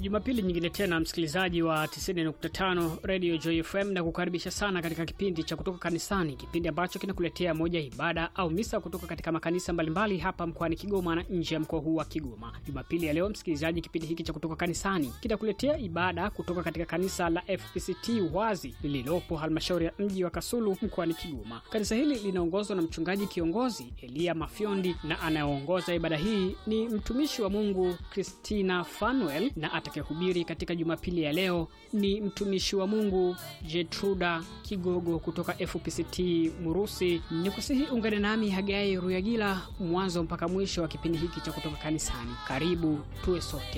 Jumapili nyingine tena, msikilizaji wa 90.5 Radio Joy FM, na kukaribisha sana katika kipindi cha kutoka kanisani, kipindi ambacho kinakuletea moja ya ibada au misa kutoka katika makanisa mbalimbali hapa mkoani Kigoma na nje ya mkoa huu wa Kigoma. Jumapili ya leo, msikilizaji, kipindi hiki cha kutoka kanisani kitakuletea ibada kutoka katika kanisa la FPCT Wazi lililopo halmashauri ya mji wa Kasulu mkoani Kigoma. Kanisa hili linaongozwa na mchungaji kiongozi Elia Mafyondi, na anayeongoza ibada hii ni mtumishi wa Mungu Christina Fanuel, na atakayehubiri katika Jumapili ya leo ni mtumishi wa Mungu Jetruda Kigogo kutoka FPCT Murusi. Ni kusihi ungane nami Hagai Ruyagila mwanzo mpaka mwisho wa kipindi hiki cha kutoka kanisani. Karibu tuwe sote.